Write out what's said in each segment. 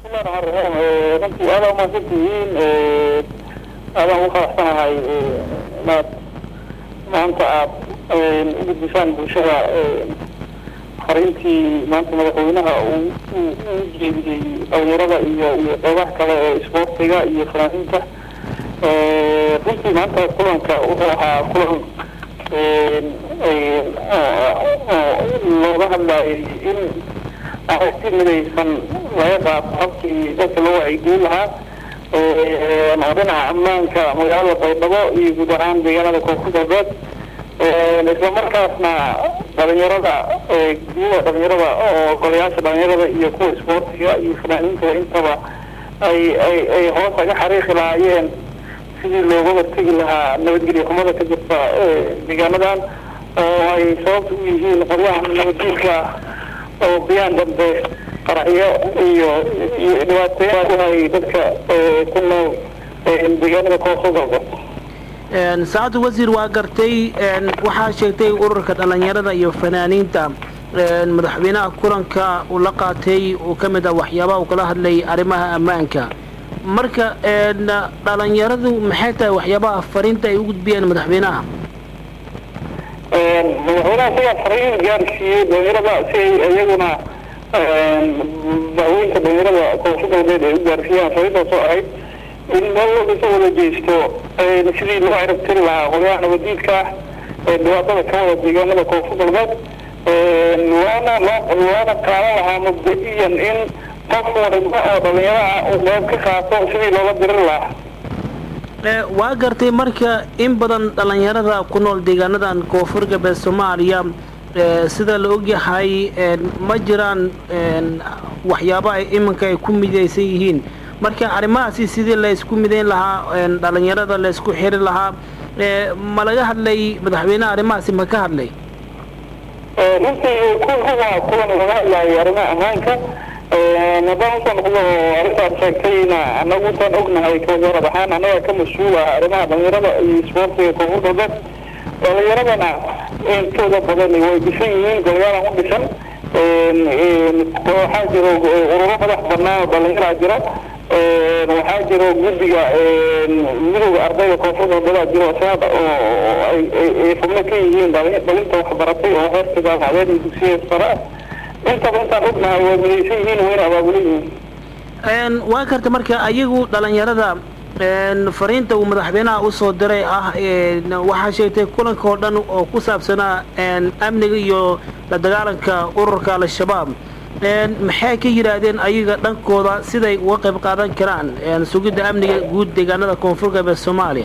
runtii aada umahadsan tihiin aadaan ugu faraxsanahay inaad maanta aad u gudbisaan bulshada fariintii maanta madaxweynaha uu u jeediyey dhalinyarada iyo iyo qeybaha kale ee isboortiga iyo fanaaniinta runtii maanta kulanka wuxuu ahaa kulan looga hadlayay in aragti midaysan laga qaato habkii dadka loo wacyigelin lahaa oo dhinaca ammaanka magaalada baydhabo iyo guud ahaan deegaanada koonfur galbeed isla markaasna dhalinyarada gudaha dhalinyarada oo golayaasha dhalinyarada iyo kuwa isboortiga iyo fanaaniinta intaba ay ay ay hoos aga xariiqi lahaayeen sidii looga hortegi lahaa nabadgelyo xumada ka jirta deegaanadan oo ay sababta u yihiin qoryaha nabaddiilka oo biyaan dambe qaraxyo iyo iyo dhibaatooyin ku hay dadka ku nool deegaanada koonfur galbeed saacadda wasiir waa gartay waxaa sheegtay ururka dhalinyarada iyo fanaaniinta madaxweynaha kulanka uu la qaatay uu ka mid ah waxyaabaha uu kala hadlayay arrimaha ammaanka marka dhalinyaradu maxay tahay waxyaabaha fariinta ay u gudbiyeen madaxweynaha madaxweynaha sigaa fariin gaarsiiyey dhalinyarada si ay iyaguna dacwooyinka dhalinyarada koonfur galbeed ay u gaarsiiyaan fariintaasoo ahayd in meel walba ka wada jeesto sidii loo cirab tiri lahaa qolyaha nabadiidka ah ee dhibaatada ka wada deegaanada koonfur galbeed waana waana qaadan lahaa mubda-iyan in qof waliba oo dhalinyaraha uu qeyb ka qaato sidii loola dirir lahaa waa gartay marka in badan dhalinyarada ku nool deegaanadan koonfur galbeed soomaaliya sida la ogyahay ma jiraan waxyaabo ay iminka ay ku midaysan yihiin marka arrimahaasi sidii laysku midayn lahaa dhalinyarada laysku xiri lahaa ma laga hadlay madaxweyneha arrimahaasi ma ka hadlay runtii kuwa kuwan laga hadlaayay arrimaha ammaanka haddaan usoo noqdo arrintaad sheegtayna anagu intaan ognahay kawasaarad ahaan annaga ka mas-uul ah arrimaha dhalinyarada iyo isboortiga koonfur galbeed dhalinyaradana intooda badan way dhisan yihiin golyaalan u dhisan waxaa jiro ururo madax banaan oo dhalinyaraa jira waxaa jiro guddiga midowda ardayda koonfur galbeedaa jiro sanada oo ay xubno ka yihiin dhalinta waxbaratay oo heerka jaamacadeed iyo dugsiya sare ah intaba intaan ognahay way midaysan yihiin wayna abaabulan yihiin waa karta marka ayagu dhalinyarada fariinta uu madaxweynaha usoo diray ah waxaa sheegtay kulanka oo dhan oo ku saabsanaa amniga iyo la dagaalanka ururka al-shabaab maxay ka yidhaahdeen ayaga dhankooda siday uga qayb qaadan karaan sugidda amniga guud deegaanada koonfur galbeed soomaaliya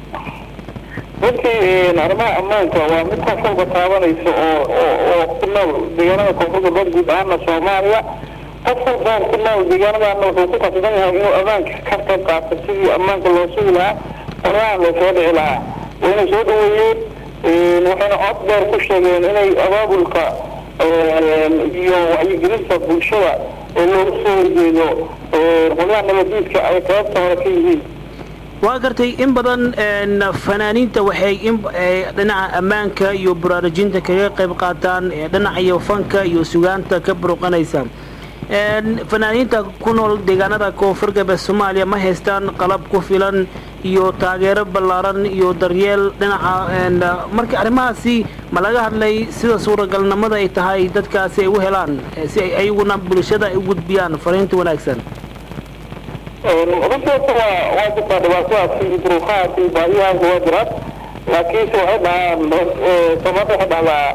runtii arrimaha ammaanka waa mid qof walba taabanaysa oo oo ku nool deegaanada koonfur galbeed guud ahaana soomaaliya qof walbaan ku nool deegaanadaana wuxuu ku qasban yahay inuu ammaanka ka qayb qaato sidii ammaanka loo sugi lahaa qoryahan loo soo dhici lahaa wayna soo dhaweeyeen waxayna cod dheer ku sheegeen inay abaabulka iyo wacyigelinta bulshada ee looga soo horjeedo qolyaha nabadiidka ay qaybta hore ka yihiin waa gartay in badan fanaaniinta waxay dhinaca ammaanka iyo baraarujinta kaga qayb qaataan dhinaca iyo fanka iyo sugaanta ka buruqanaysa fanaaniinta ku nool deegaanada koonfur galbeed soomaaliya ma haystaan qalab ku filan iyo taageero ballaaran iyo daryeel dhinaca marka arrimahaasi ma laga hadlay sida suuragalnimada ay tahay dadkaasi ay u helaan si ay ayaguna bulshada ay u gudbiyaan fariinta wanaagsan runtii horta waa waa jirtaa dhibaatadaas iyo duruufahaas iyo baahiyahaas waa jiraan laakiinse waxay dhahaan soomaalida waxay dhahdaa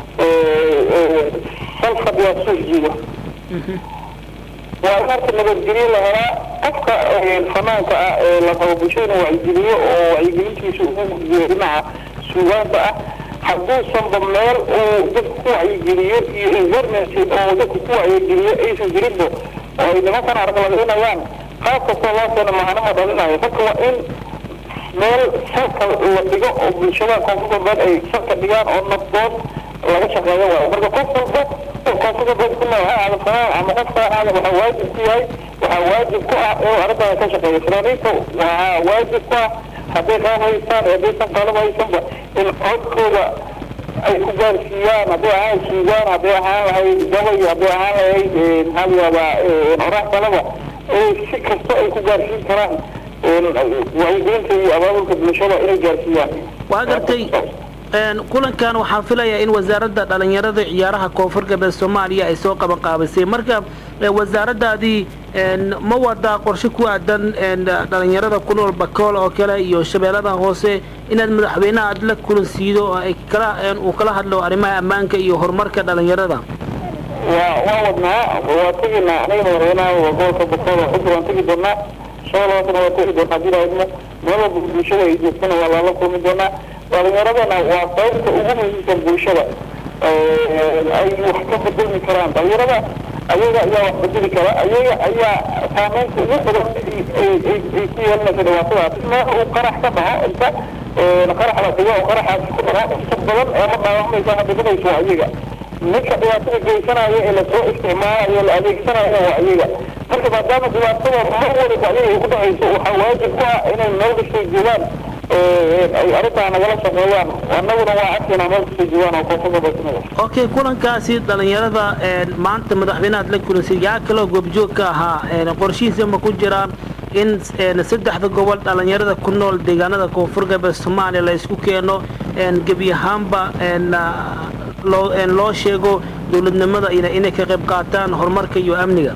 sal fadhiyaa suuq jiido waa in horta nabadgelyo la helaa qofka fanaanka ah ee la rabo bulshada inuu wacyigeliyo oo wacyigelintiisa ugu gudbiyo dhinaca suugaanta ah hadduusanba meel uu dadka ku wacyigeliyo iyo environment oo dadka ku wacyigeliyo aysan jirinba oo ay nimankan arqaladaynayaan qaab kastoo loo keeno mahanama dhalinayo marka waa in meel salka la dhigo oo bulshada koonfur galbeed ay salka dhigaan oo nabdood laga shaqeeyo waayo marka qof walba oo koonfur galbeed ku nool ha aada fanaan ama qof kale aada waxaa waajib ku yahay waxaa waajib ku ah inuu arrintaada ka shaqeeyo fanaaniinta waxaa waajib ku ah hadday qaab haystaan haddaysan qalab haysanba in codkooda ay ku gaarsiiyaan hadday ahaan suugaan hadday ahaan lahayd gabay hadday ahaan lahayd maxaa la yihahdaa orax kaleba si kasta ay ku gaarsiin karaan wacyigelinta iyo abaabulka bulshada inay gaarsiiyaan waa gartay kulankan waxaan filayaa in wasaaradda dhalinyarada ciyaaraha koonfur galbeed soomaaliya ay soo qabanqaabisay marka wasaaraddaadii ma wadaa qorshe ku aadan dhalinyarada ku nool bakool oo kale iyo shabeellada hoose inaad madaxweynaha aad la kulansiido oo ay kala uu kala hadlo arrimaha ammaanka iyo horumarka dhalinyarada waa waa wadnaa waa teginaa aniga madaxweynaha gobolka bakool oo cusub waan tegi doonaa shabeellahoosena waa tegi doonaa hadii lahaydmo meel walba bulshada ay joogtana waa lala kulmi doonaa dhalinyaradana waa qaybta ugu muhiimsan bulshada ay wax ka bedelmi karaan dhalinyarada ayaga ayaa wax bedeli kara ayaga ayaa saameynta ugu badan ay ku yeelanaysa dhibaatadaas meel uu qarax ka dhaco inta qarax la dhigo oo qaraxaasi ku dhaco inta badan ee ma dhaawacmaysa hadhimanayso waa ayaga ninka dhibaatada geysanayo ee lasoo isticmaalayo la adeegsanayo waa ayaga marka maadaama dhibaatada mar waliba ayaga ay ku dhacayso waxaa waajib ku ah inay meel kastay joogaan ay arrintaa nagala shaqeeyaan annaguna waa codkeena meel kastay joogaan oo koonfurka basinada okay kulankaasi dhalinyarada maanta madaxweynahaad la kulansay yaa kaloo goobjoog ka ahaa qorshihiisa ma ku jiraan in saddexda gobol dhalinyarada ku nool deegaanada koonfur galbeed soomaaliya la isku keeno gebi ahaanba loo loo sheego dowladnimada inay ka qayb qaataan horumarka iyo amniga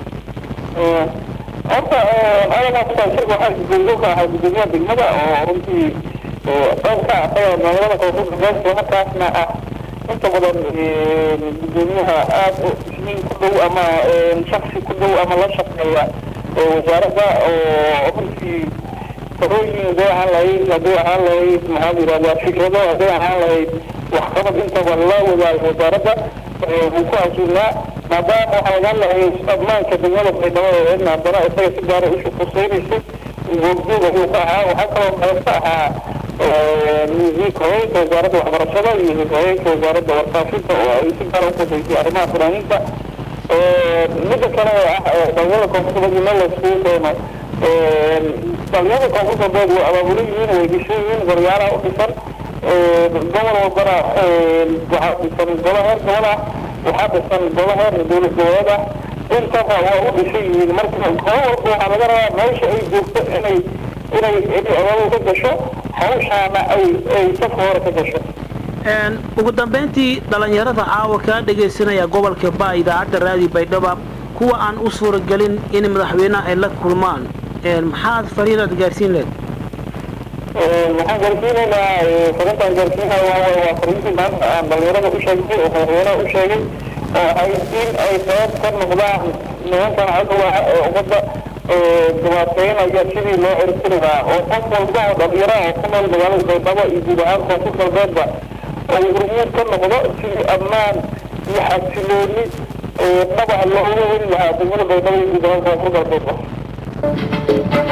horta adagaa shirka waxaa gudoomiye ka ahaa gudoomiyaha degmada oo runtii qayb ka asaga magaalada koonfur galbeed isla markaasna ah inta badan gudoomiyaha aada isniin ku dhow ama shaksi ku dhow ama la shaqeeya wasaaradda oo runtii talooyin haday ahaan lahayd haday ahaan lahayd maxaa la yihahdaa fikrado haday ahaan lahayd waxqabad intaba la wadaago wasaaradda wuu ku casuulnaa maadaama waxaa laga hadlayay ammaanka degmada baydhabo eedna haddana isaga si gaara ishu fursaynaysa goobjoog ayuu ka ahaa waxaa kaloo qayb ka ahaa wasiirka haweenka wasaaradda waxbarashada iyo haweenka wasaaradda warfaafinta oo ay si gaara ufusaysay arrimaha fanaaniinta midda kale ah dhalinyarada koonfur galbeed meel layskugu keeno dhalinyarada koonfur galbeed way abaabulo yihiin way dhisan yihiin goryaalaha u dhisan gobol walbana waxaa dhisan golo heer gobol ah waxaa dhisan golo heer dowlad goboleed ah intaba waa u dhisan yihiin marka golo walba waxaa laga rabaa meesha ay joogto inay inay inay abaabul ka gasho hawshaana ay ay safka hore ka gasho ugu dambayntii dhalinyarada caawa kaa dhegaysanaya gobolka baa idaacadda raadi baydhaba kuwa aan u suuragelin in madaxweynaha ay la kulmaan maxaad fariinaad gaarsiin leed waxaan gaarsiinaynaa farintaan gaarsiinaya waa waa fariintii maanta aan dhalinyarada u sheegay oo madaxweynaha u sheegay oo ay in ay qayb ka noqdaan nimankan cadowga ee ummadda dhibaateynaya sidii loo cirtiri lahaa oo qof walba oo dhalinyaraha ku nool magaalada baydhabo iyo guud ahaan koonfur galbeedba oo hormuud ka noqdo sidii ammaan iyo xasilooni dhabac looga heli lahaa degmada baydhabo iyo guud ahaan koonfur galbeedba